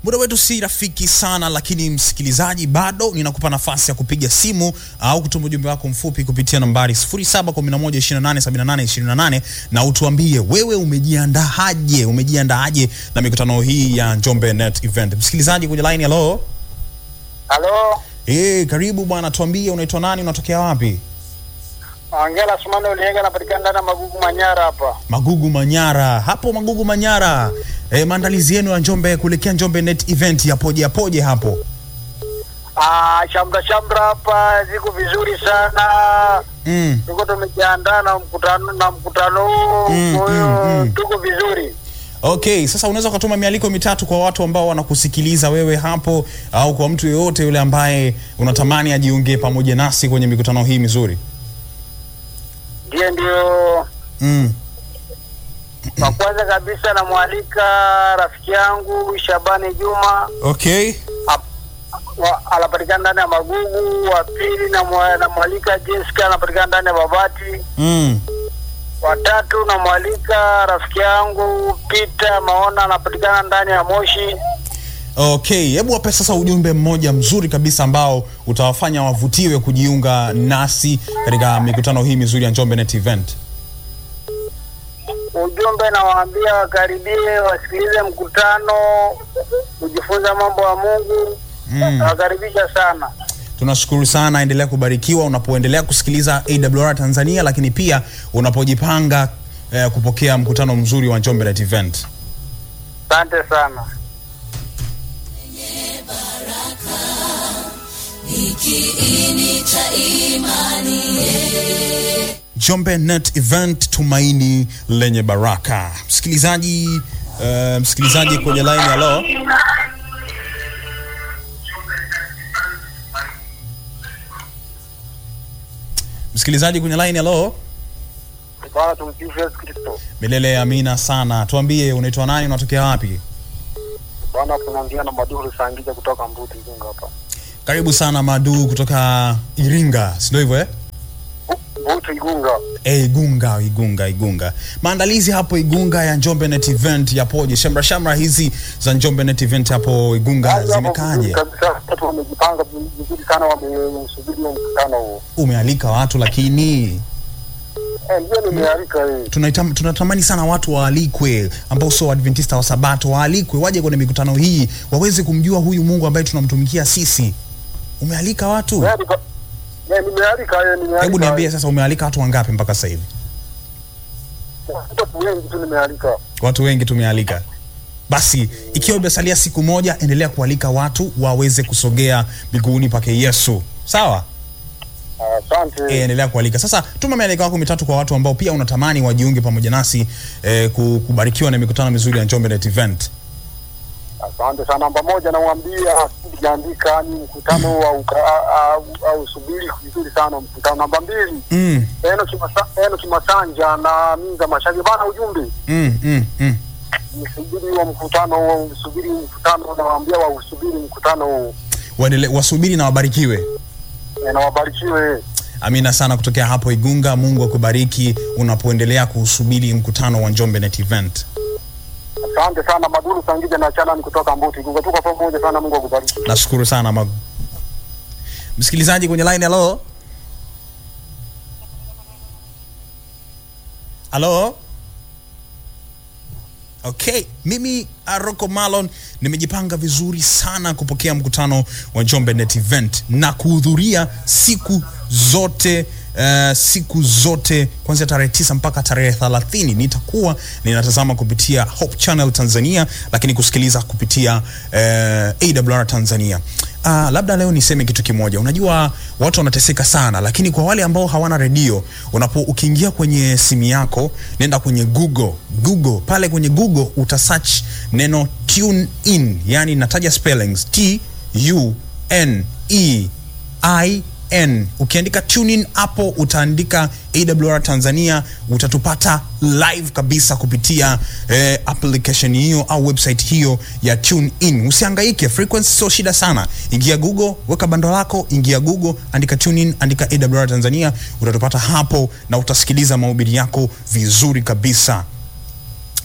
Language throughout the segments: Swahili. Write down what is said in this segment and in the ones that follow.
Muda wetu si rafiki sana, lakini msikilizaji, bado ninakupa nafasi ya kupiga simu au kutuma ujumbe wako mfupi kupitia nambari 0711287828 na utuambie wewe umejiandaaje, umejiandaaje na mikutano hii ya Njombe Net Event. Msikilizaji kwenye line, hello. Halo, Eh, karibu bwana, tuambie unaitwa nani, unatokea wapi? Angela Sumano Ulienga anapatikana ndani ya Magugu Manyara hapa. Magugu Manyara, hapo Magugu Manyara. Eh, maandalizi yenu ya Njombe kuelekea Njombe Net Event yapoje yapoje hapo? Ah, shamra shamra hapa ziko vizuri sana. Mm. Tuko tumejiandaa na mkutano na mkutano huu. Mm, Kwa hiyo mm, mm. tuko vizuri. Okay, sasa unaweza ukatuma mialiko mitatu kwa watu ambao wanakusikiliza wewe hapo au kwa mtu yeyote yule ambaye unatamani ajiunge pamoja nasi kwenye mikutano hii mizuri. Ndiye ndio Mm. wa kwanza kabisa namwalika rafiki yangu Shabani Juma Okay. ap- wa- anapatikana ndani ya Magugu. Wa pili namwa- namwalika Jessica anapatikana ndani ya Babati. Mm. watatu namwalika rafiki yangu Peter Maona anapatikana ndani ya Moshi. Okay, hebu wape sasa ujumbe mmoja mzuri kabisa ambao utawafanya wavutiwe kujiunga nasi katika mikutano hii mizuri ya Njombe Net Event. Ujumbe nawaambia wakaribie, wasikilize mkutano, kujifunza mambo ya Mungu. Mm. Nawakaribisha sana. Tunashukuru sana, endelea kubarikiwa unapoendelea kusikiliza AWR Tanzania, lakini pia unapojipanga eh, kupokea mkutano mzuri wa Njombe Net Event. Asante sana. Njombe Net Event, tumaini lenye baraka. Msikilizaji, uh, msikilizaji kwenye line, hello. Msikilizaji kwenye line, hello. Bwana tumsifu Yesu Kristo. Milele amina sana. Tuambie unaitwa nani, unatokea wapi? Bwana tunaongea na Maduru Sangija kutoka Mbuti Igunga hapa. Karibu sana Madu kutoka Iringa, si ndio hivyo eh? Mbuti Igunga. Eh, Igunga, Igunga, Igunga. Maandalizi hapo Igunga ya Njombe Net Event yapoje? Shamra shamra hizi za Njombe Net Event hapo Igunga zimekaje? Kabisa watu wamejipanga vizuri sana, wamesubiri mkutano huo. Umealika watu lakini Eh, ndio nimealika eh. tunaitam, tunatamani sana watu waalikwe ambao sio Waadventista wa Sabato waalikwe waje kwenye mikutano hii waweze kumjua huyu Mungu ambaye tunamtumikia sisi. Umealika watu? Nimealika. Eh, nimealika eh, nimealika. Hebu niambie sasa, umealika watu wangapi mpaka sasa hivi? Watu wengi tu nimealika. Watu wengi tumealika. Basi ikiwa imesalia siku moja, endelea kualika watu waweze kusogea miguuni pake Yesu. Sawa? Asante. E, endelea kualika. Sasa tuma mialika wako mitatu kwa watu ambao pia unatamani wajiunge pamoja nasi e, kubarikiwa na mikutano mizuri ya Njombe Net Event. Asante sana. Namba moja namwambia sijaandika ni mkutano au au, au subiri vizuri sana mkutano. Namba mbili Mm, Eno Kimasa, Eno Kimasanja na Minza Mashagi bana, ujumbe mm, mm, mm. nisubiri huo mkutano huo, usubiri mkutano, nawaambia wausubiri mkutano huo. Waendele, wasubiri na wabarikiwe. Eh, na wabarikiwe. Amina sana kutokea hapo Igunga. Mungu akubariki unapoendelea kuusubiri mkutano wa Njombe Net Event. Asante sana Maduru Sangija na Chalani kutoka Mbuti Igunga, tuko pamoja sana. Mungu akubariki. Nashukuru sana mag... msikilizaji kwenye line. Halo, halo. Okay, mimi Aroko Malon nimejipanga vizuri sana kupokea mkutano wa Njombe Net Event na kuhudhuria siku zote uh, siku zote kuanzia tarehe tisa mpaka tarehe 30 nitakuwa ninatazama kupitia Hope Channel Tanzania, lakini kusikiliza kupitia uh, AWR Tanzania. Uh, labda leo niseme kitu kimoja. Unajua watu wanateseka sana, lakini kwa wale ambao hawana redio, unapo ukiingia kwenye simu yako, nenda kwenye Google, Google pale kwenye Google uta search neno tune in, yani nataja spellings T U N E I N. Ukiandika tune in hapo utaandika AWR Tanzania, utatupata live kabisa kupitia eh, application hiyo au website hiyo ya tune in. Usihangaike, frequency sio shida sana. Ingia Google, weka bando lako, ingia Google, andika tune in, andika AWR Tanzania, utatupata hapo na utasikiliza mahubiri yako vizuri kabisa.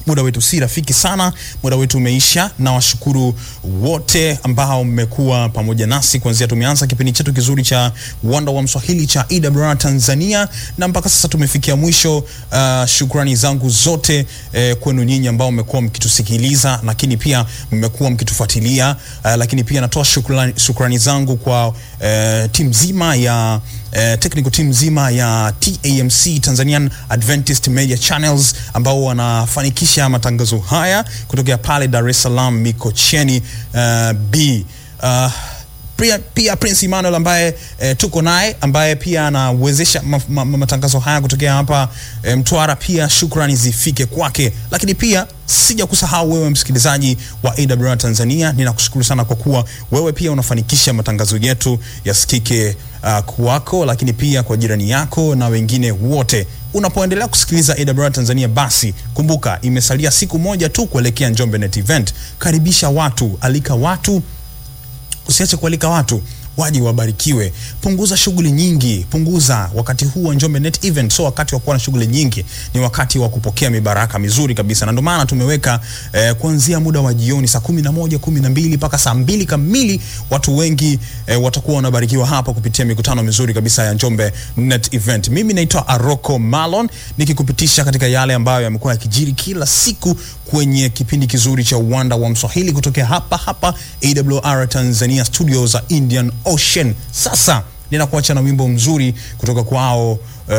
muda wetu si rafiki sana, muda wetu umeisha, na washukuru wote ambao mmekuwa pamoja nasi kuanzia tumeanza kipindi chetu kizuri cha Wanda wa Mswahili cha EWR Tanzania na mpaka sasa tumefikia mwisho. Uh, shukrani zangu zote eh, kwenu nyinyi ambao mmekuwa mkitusikiliza, lakini pia mmekuwa mkitufuatilia uh, lakini pia natoa shukrani, shukrani zangu kwa eh, timu nzima ya eh, technical team nzima ya TAMC Tanzanian Adventist Media Channels ambao wanafanikisha matangazo haya kutokea pale Dar es Salaam Mikocheni uh, B uh, pia, pia Prince Emmanuel ambaye e, tuko naye ambaye pia anawezesha ma, ma, ma, matangazo haya kutokea hapa e, Mtwara. Pia shukrani zifike kwake, lakini pia sija kusahau wewe msikilizaji wa AWR Tanzania, ninakushukuru sana kwa kuwa wewe pia unafanikisha matangazo yetu yasikike uh, kwako, lakini pia kwa jirani yako na wengine wote. Unapoendelea kusikiliza AWR Tanzania, basi kumbuka imesalia siku moja tu kuelekea Njombe Net Event. Karibisha watu, alika watu usiache kualika watu waje wabarikiwe. Punguza shughuli nyingi, punguza wakati huu wa Njombe Net Event. So wakati wa kuwa na shughuli nyingi, ni wakati wa kupokea mibaraka mizuri kabisa, na ndio maana tumeweka eh, kuanzia muda wa jioni saa kumi na moja kumi na mbili mpaka saa mbili kamili. Watu wengi eh, watakuwa wanabarikiwa hapa kupitia mikutano mizuri kabisa ya Njombe Net Event. Mimi naitwa Aroko Malon nikikupitisha katika yale ambayo yamekuwa yakijiri kila siku kwenye kipindi kizuri cha Uwanda wa Mswahili kutokea hapa hapa AWR Tanzania studio za Indian Ocean. Sasa ninakuacha na wimbo mzuri kutoka kwao.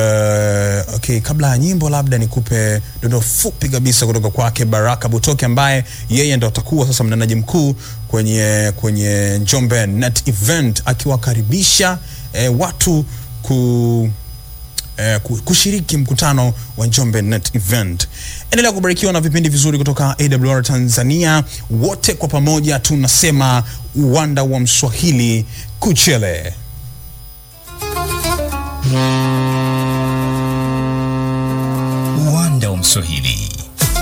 Uh, okay, kabla ya nyimbo labda nikupe dondo fupi kabisa kutoka kwake Baraka Butoke ambaye yeye ndo atakuwa sasa mnenaji mkuu kwenye kwenye Njombe Net Event akiwakaribisha eh, watu ku eh, kushiriki mkutano wa Njombe Net Event. Endelea kubarikiwa na vipindi vizuri kutoka AWR Tanzania. Wote kwa pamoja tunasema uwanda wa Mswahili kuchele. Uwanda wa Mswahili